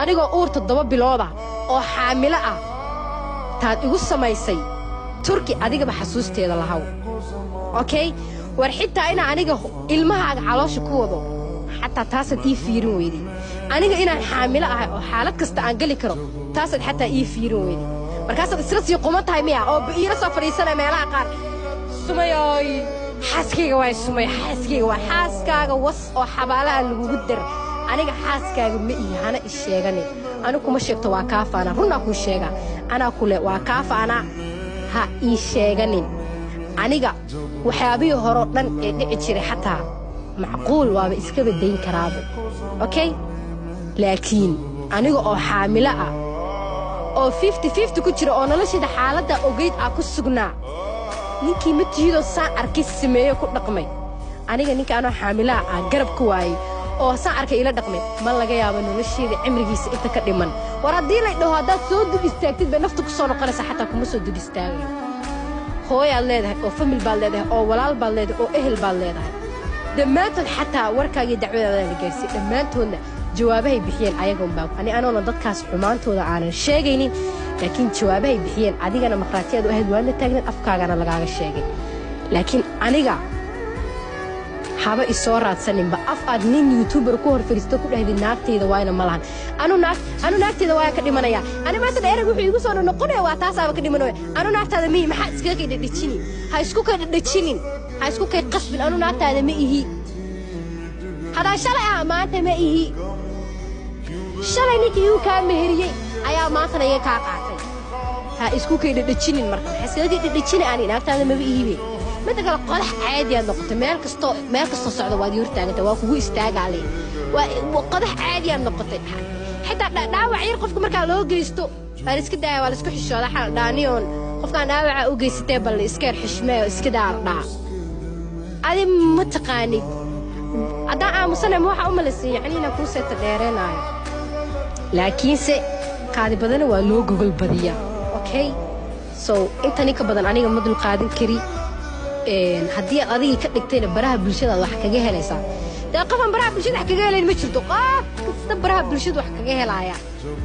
anigoo uur toddoba bilooda oo xaamilo ah taad igu samaysay turki adigaba xasuusteeda lahaw okey war xitaa inaa aniga ilmahaaga caloosha ku wado xataa taasaad ii fiirin weyday aniga inaan xaamilo ahay oo xaalad kasta aan geli karo taasaad xataa ii fiirin weyday markaasaad isla sii quman tahay miya oo iila soo fadhiisanaya meelaha qaar sumayoy xaaskayga waay sumay xaaskayga waa xaaskaaga was oo xabaalaha lagugu dar aniga xaaskaaga ma ihi hana i sheeganin anigu kuma sheegto waa kaafaana runnaa kuu sheegaa anaa kule waa kaafaana ha ii sheeganin aniga waxyaabihii horeo dhan ee dhici jiray xataa macquul waaba iska badayn karaaba okey laakiin aniga oo xaamilo ah oo fifty fifty ku jira oo noloshayda xaaladda ogayd ah ku sugnaa ninkii matiidoo saan arkay sameeyo ku dhaqmay aniga ninka anoo xaamilaha ah garab ka waayey oo saan arkay ila dhaqmay ma laga yaabo nolosheeda cimrigiisa inta ka dhiman war haddii lay dhaho haddaad soo dul istaagtid bay nafta ku soo noqonaysaa xataa kuma soo dul istaagayo hooyaad leedahay oo famil baad leedahay oo walaal baad leedahay oo ehel baad leedahay dhammaantood xataa warkaagii dacwadaada la gaarsiiyey dhammaantoodna jawaabahay bixiyeen ayagoonbaa ani anoona dadkaas xumaantooda aanan sheegaynin laakiin jawaabahay bixiyeen adigana maqraatiyaad u ahayd waadna taagneed afkaagana lagaaga sheegay laakiin aniga haba isoo raadsaninba af aad nin youtuber ku hor fadhiisto ku dhahdid naagtayda waayna ma lahan anu naagtayda waaya ka dhimanaya ani maanta dheerag wuxuu igu soo noqonaya waa taasaaba ka dhimanaya anu naagtaada mihi maxaa iskaga kay dhadhajinin ha isku kay dhadhajinin ha isku kay qasbin anu naagtaada ma ihi hadaa shalay ah maanta ma ihi shalay ninkii igu kaa meheriyey ayaa maantana iga kaa qaatay ha isku kay dhadhajinin marka maxaa iskaga kay dhadhajina ani naagtaada maba ihibe midda kale qodax caadiyaad noqotay meel kastoo meel kastoo socda waad ii hortaaganta waa kugu istaagaale waa qodax caadiyaad noqotay xitaa dhaawac yar qofka markaa loo geysto waa la iska daaya waa la isku xishooda xal dhaaniyoon qofkaan dhaawaca u geysatee bal iskeer xishmee oo iska daa dhaa adi ma taqaanid haddaan aamusana ma waxaa u malaysay yacni inaan kuu seeta dheereenaayo laakiinse qaadi badana waa loo gogol badiyaa okay so intani ka badan aniga ma dul qaadan kari haddii aad adigii ka dhigtayna baraha bulshadaad wax kaga helaysaa dee qofaan baraha bulshada wax kaga helayn ma jirto qof kasta baraha bulshada wax kaga helaaya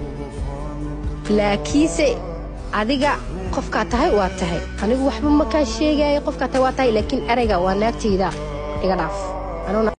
laakiinse adiga qofkaa tahay waa tahay anigu waxba ma kaa sheegaayo qofkaa tahay waa tahay laakiin erayga waa naagtayda iga dhaaf